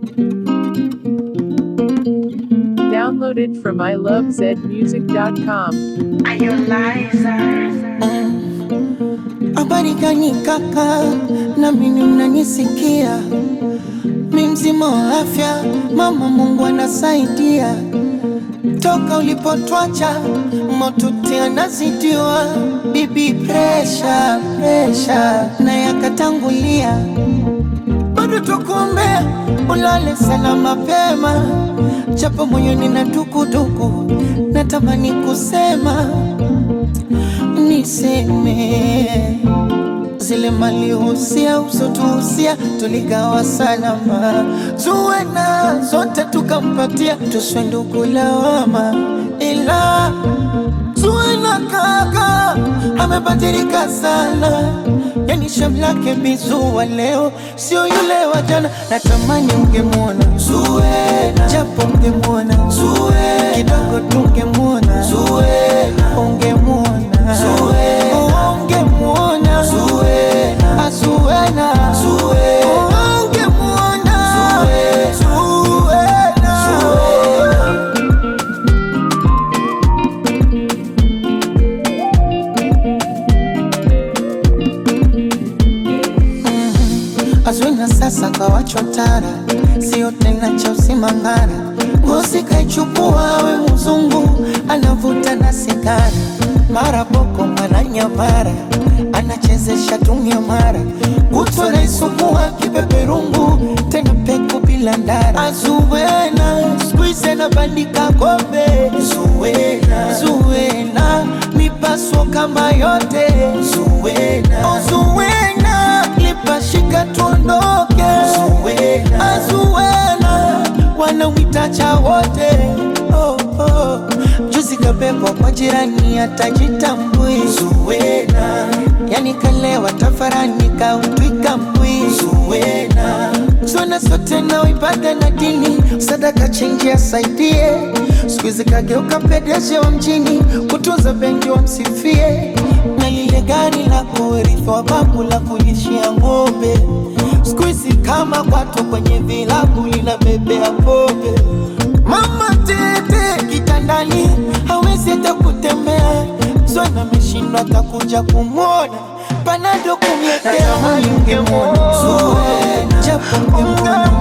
Downloaded from ilovezmusic.com. Habari gani kaka, na mimi mnanisikia? Mi mzima wa afya, mama Mungu anasaidia. Toka ulipotwacha motuti anazidiwa, bibi presha presha na yakatangulia, bado tukuombea ulale sana mapema, japo moyoni na dukuduku, natamani kusema niseme zile malihusia usotuhusia tuligawa salama, tuwe na zote tukampatia, tuswe ndugu lawama, ila tuwe na kaka amebadilika sana, yani shamlake bizua leo sio yule wa jana. Natamani ungemwona Zuena, japo ungemwona Zuena, kidogo tungemwona Zuena, ungemwona Zuena, ungemwona Zuena, Zuena, ungemwona Zuena, Zuena. Azwina sasa kawachwa tara, sio tena cha usimangara. Ngozi kaichukua we mzungu, anavuta na sigara, mara boko mara nyamara, anachezesha tumia mara, kutwa naisukua kipeperungu, tena peku bila ndara. Azuwena squeeze anabandika kombe, Zuwena, Zuwena mipaso kama yote, Zuwena, oh, Zuwena lipashika tuondoke, Zuwena, Azuwena wanamwita cha wote oh, oh. Juzi kabebwa kwa jirani atajitambui, Zuwena yani kalewa tafarani kautwika mbwi, Zuwena zona sote na ibada na dini, sadaka chenji asaidie, siku hizi kageuka pedeje wa mjini, kutunza benki wamsifie, na lile gari la kurithi wa babu la kulishia ng'ombe, siku hizi kama kwato kwenye vilabu linabebea pombe. Mama tete kitandani hawezi hata kutembea, zona ameshindwa atakuja kumwona panado kumletea, ungemwona Zuwena, japo ungemwona